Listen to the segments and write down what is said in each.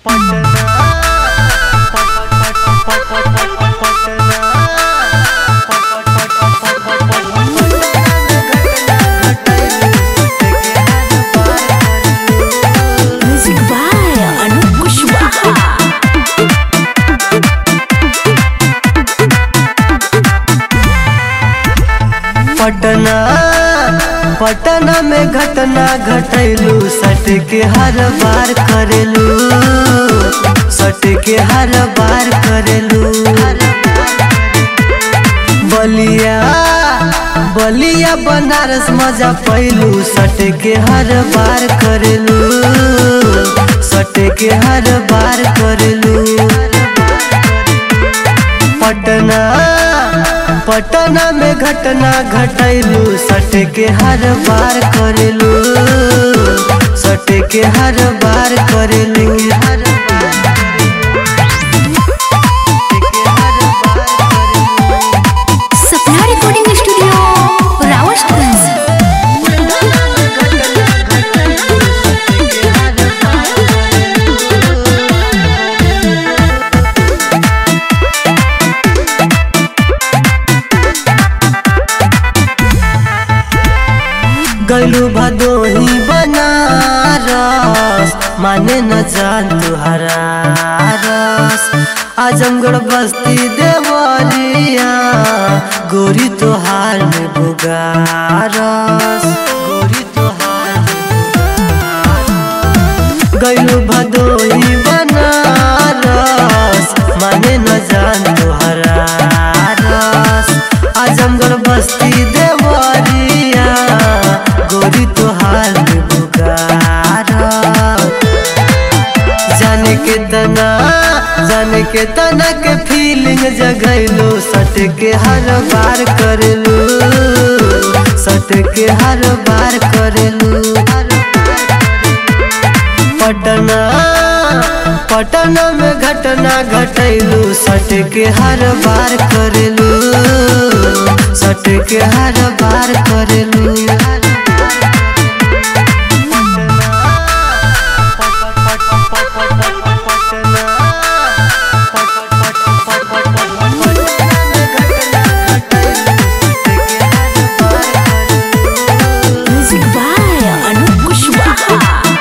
Music by Anup Kushwaha. Patna Patna में घटना घटैलू सट के हर बार करेलू सट के हर बार करेलू बलिया बलिया बनारस मजा पैलू सट के हर बार करेलू सट के हर बार करेलू पटना पटना में घटना घटैलू सट के हर बार करेलू सट के हर बार करेलू हर सपना रिकॉर्डिंग स्टूडियो रावतगंज गैलू भदोही बनारस माने न जान तुहरा रस आजमगढ़ बस्ती देवरिया गोरी तोहार में बुगारस गोरी तोहार में बुगारस। गैलू भदोही बनारस माने न जान तुहरा रस आजमगढ़ बस्ती देवरिया गोरी तोहार में बुगारस। जाने के तना जाने के तना के फीलिंग जगैलो सट के हर बार करेलू सट के हर बार करेलू पटना पटना में घटना घटैलू सट के हर बार करेलू सट के हर बार करेलू Music by Anup Kushwaha.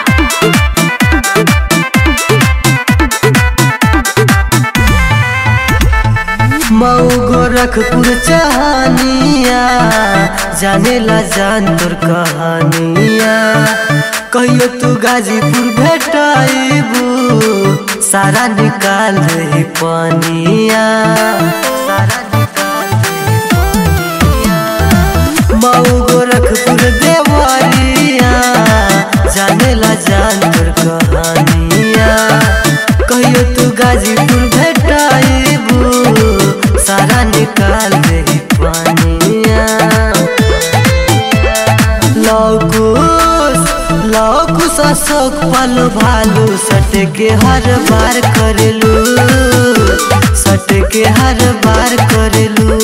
Mau Gorakhpur चहानिया जाने ला जान तोर कहानिया कहियो तू गाजीपुर भेटाइबू सारा निकाल रही पानिया सारा निकाल रही पानिया। मऊ गोरखपुर देवरिया जाने ला जान तोर कहानिया कहियो तू गाजीपुर भेटाइबू सारा निकाल दे पानिया लौकुस लौकुस अशोक पल भालू सट के हर बार करेलू सट के हर बार करेलू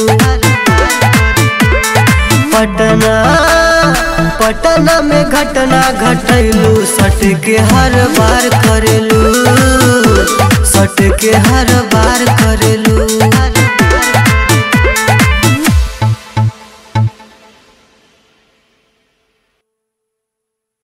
पटना पटना में घटना घटैलू सट के हर बार करेलू सट के हर बार करेलू